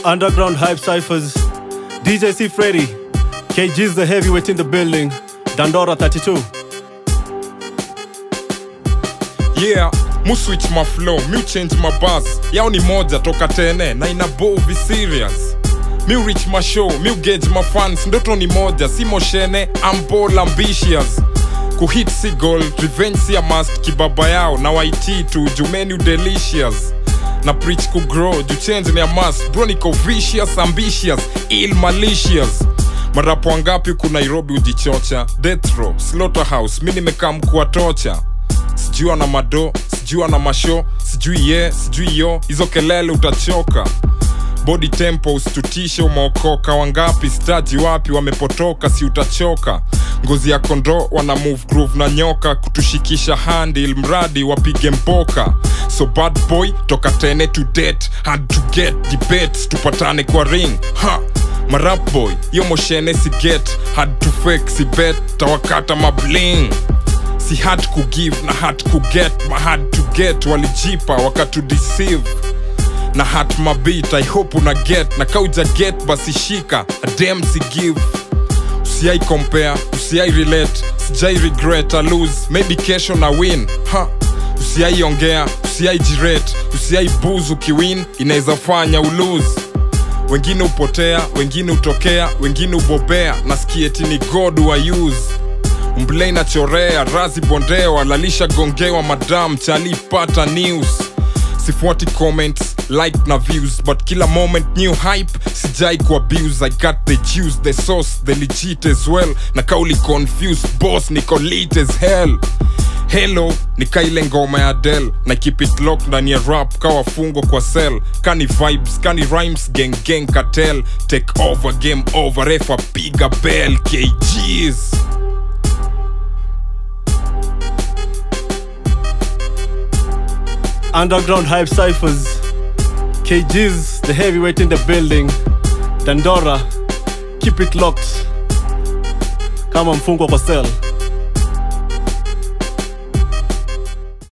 Underground Hype Cyphers, DJ C Freddy, KG's the heavyweight in the building, Dandora 32. yeah mu switch my flow mu change my buzz yao ni moja toka tene na ina bovi serious mi reach my show mi gauge my fans ndoto ni moja si moshene I'm bold ambitious kuhit si goal revenge si a must kibaba yao na waiti tu jumenu delicious na preach ku grow ju change ni a must bro niko vicious ambitious ill malicious marapo wangapi ku nairobi ujichocha death row slaughterhouse mi nimekaa mkuwa tocha sijui ana mado sijui ana masho sijui ye sijui yo hizo kelele utachoka body tempo usitutishe umeokoka wangapi staji wapi wamepotoka si utachoka ngozi ya kondo wana move groove na nyoka kutushikisha handil mradi wapige mboka so bad boy toka tene to date hard to get debates tupatane kwa ring ha marap boy yo moshene si get hard to fake si bet tawakata mabling si hard kugive na hard kuget ma hard to get walijipa wakatudeceive na hat mabit i hope una get na kauja get basi shika adem si give usiai compare usiai relate sijai regret a lose maybe kesho na win ha usiai ongea usiai jirate usiai booze ukiwin inaweza fanya ulose wengine upotea wengine utokea wengine ubobea nasikieti ni god wa use mblei na chorea razi bondewa lalisha gongewa madam chalipata news sifuati comments like na views but kila moment new hype sijai ku abuse i got the juice the sauce the legit as well na kauli confused boss niko lit as hell hello nikaile ngoma ya del na keep it lock ndani ya rap kawafungo kwa cell kani vibes kani rhymes gang gang cartel take over game over refa piga bell kgs Underground Hype Cyphers, KG's the heavyweight in the building, Dandora, keep it locked. Kama mfungwa kwa cell.